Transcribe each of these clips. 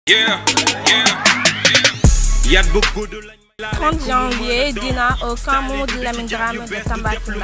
Yeah, yeah, yeah. Yat bu gudd lañ 30 janvier dîner au camp Mamadou Lamine Dramé de Tambacounda.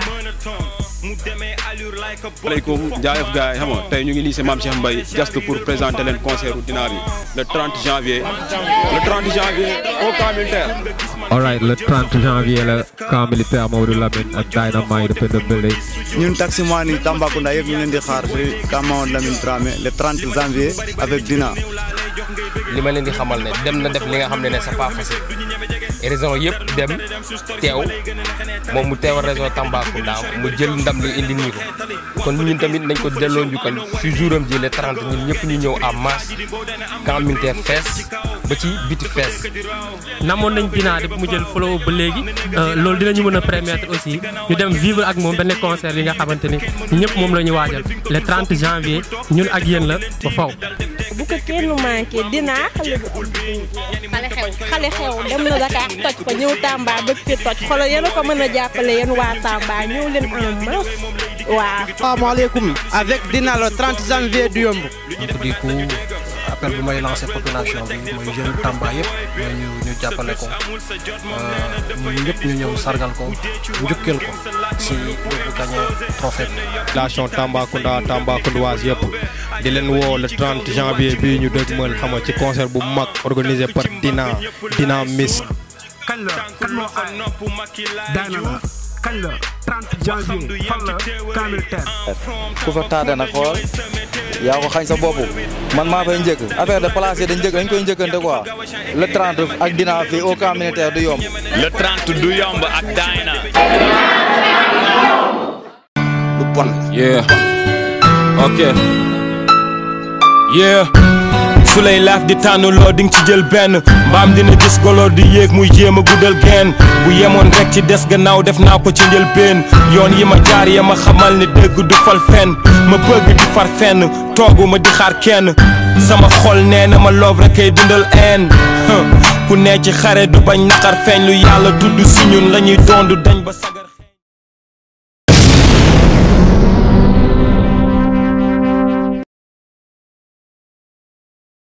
aleykum jaayef gars yi xam nga tey ñu ngi nii si Mame Cheikh Mbaye just pour présenter leen concert u Dina bi le 30 janvier le 30 janvier au camp militaire Alright, le 30 janvier le camp militaire Mamadou Lamine ak Dynamite in the building. ñun taximan yi Tambacounda yëpp ñu leen di xaar fi camp Mamadou Lamine Dramé le 30 janvier avec Dina li ma leen di xamal ne dem na def li nga xam ne ne c'est pas facile raison yëpp dem teew moom mu teewal région Tambacounda mu jël ndam li indi nii ko kon ñun tamit nañ ko delloo njukkal si jouram ji le 30 ñun ñëpp ñu ñëw en masse camp militaire fees ba ci biti fees namoon nañ dinaa depuis mu jël flow ba léegi loolu dinañu mën a permettre aussi ñu dem vivre ak moom benn concert yi nga xamante ni ñëpp moom la ñu waajal le 30 janvier ñun ak yéen la ba faw bu ko kenn manqué dinaa xale bu xale xew xale xew dem na Dakar toj fa ñëw Tamba bëgg fi toj xoolal yéen a ko mën a jàppale yéen waa Tamba ñëw leen en masse waaw. asalaamaaleykum avec Dina le 30 janvier du yomb. donc du coup appel bu may lancé population bi mooy jeune Tamba yëpp mooy ñu ñu jàppale ko ñun ñëpp ñu ñëw sargal ko njukkeel ko si lu gagné trophée bi. population Tambacounda Tambacoundoise yëpp di leen woo le 30 janvier bii ñu dëgmal xam nga ci concert bu mag organisé par Dina Dina Miss. kañ la kan moo aay daana la kañ la 30 janvier fan la camp militaire ku fa taade nag xool yaa ko xañ sa bopp man maa fay njëkk affaire de place yi dañ njëkk dañ koy njëkkante quoi le 30 ak Dina fii au camp militaire du yomb Le 30 du yomb ak Dina. du bon Yeah. Okay. Yeah. su lay laaf di tànnuloo di nga ci jël benn mbaam dina gis golo di yéeg muy jéem a guddal geen bu yemoon rek ci des gannaaw def naa ko ci njëlbeen yoon yi ma jaar ya ma xamal ne dëgg du fal fenn ma bëgg di far fenn toogu ma di xaar kenn sama xol nee na ma loof rek kay dundal een ku ne ci xare du bañ naqar feeñ lu yàlla tudd si ñun la ñuy dondu dañ ba sagar